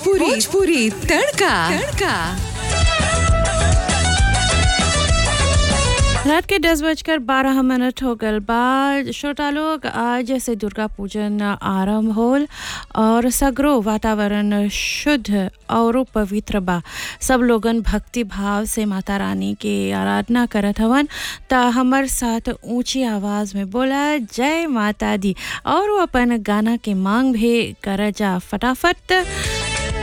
भोजपुरी भोजपुरी तड़का तड़का रात के दस बजकर बारह मिनट हो गल बाद श्रोता लोग आज से दुर्गा पूजन आरंभ होल और सगरो वातावरण शुद्ध और पवित्र बा सब लोगन भक्ति भाव से माता रानी के आराधना करत हवन त हमर साथ ऊंची आवाज में बोला जय माता दी और वो अपन गाना के मांग भी कर जा फटाफट